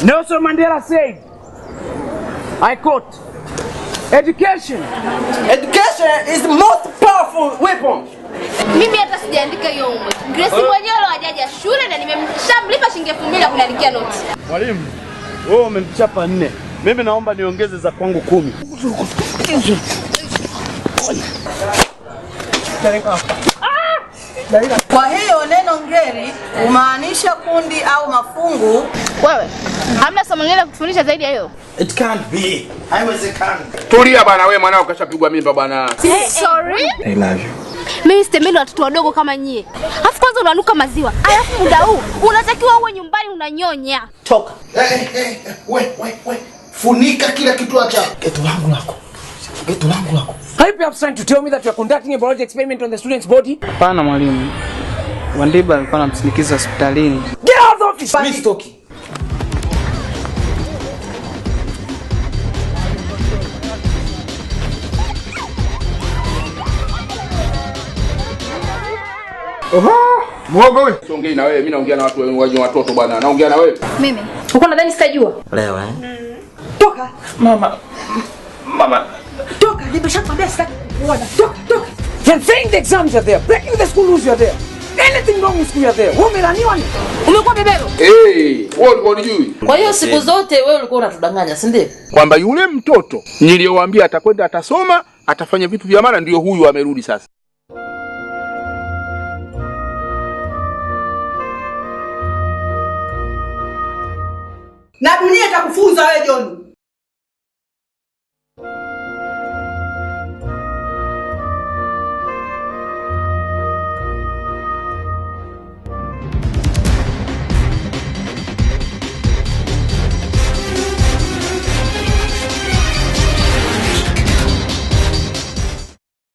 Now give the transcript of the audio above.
Nelson Mandela said, I quote, education Education is the most powerful weapon. Mimi hata sijaandika hiyo umwe. Grace mwenyewe ndo hajaja shule na nimemshamlipa shilingi elfu mbili ya kuniandikia noti. Mwalimu, wewe umemchapa nne, mimi naomba niongeze za kwangu kumi. Kwa hiyo neno ngeli humaanisha kundi au mafungu. Wewe, hamna somo lingine la kufundisha zaidi ya hiyo? It can't be. Haiwezekani. Tulia bwana, wewe mwanao kashapigwa mimba bwana. Sorry? I love you. Mimi sitemeli watoto wadogo kama nyie. Alafu kwanza unanuka maziwa. Alafu muda huu unatakiwa uwe nyumbani unanyonya. Toka. Eh, eh, eh, we, we, we. Funika kila kitu cha geto langu lako. Geto langu lako. Are you perhaps trying to tell me that you are conducting a biology experiment on the student's body? Hapana mwalimu, Wandiba alikuwa anamsindikiza hospitalini. Get out of the office! Mimi sitoki. Mwogo wewe. Siongei na wewe, mimi naongea na watu wenye watoto bwana. Naongea na wewe. Mimi. Uko nadhani sitajua? Leo eh? Toka, Mama. Mama. toka, nimeshakwambia sitaki kukuona. Toka, toka. You're saying the exams are there, breaking the school rules you are there. Anything wrong with school you are there. Wewe umelaniwa ni? Umekuwa bebero? Eh, wewe ulikuwa unijui Kwa hiyo siku zote wewe ulikuwa unatudanganya, si ndio? kwamba yule mtoto niliyowaambia atakwenda atasoma, atafanya vitu vya maana ndio huyu amerudi sasa. Na dunia itakufunza wewe John.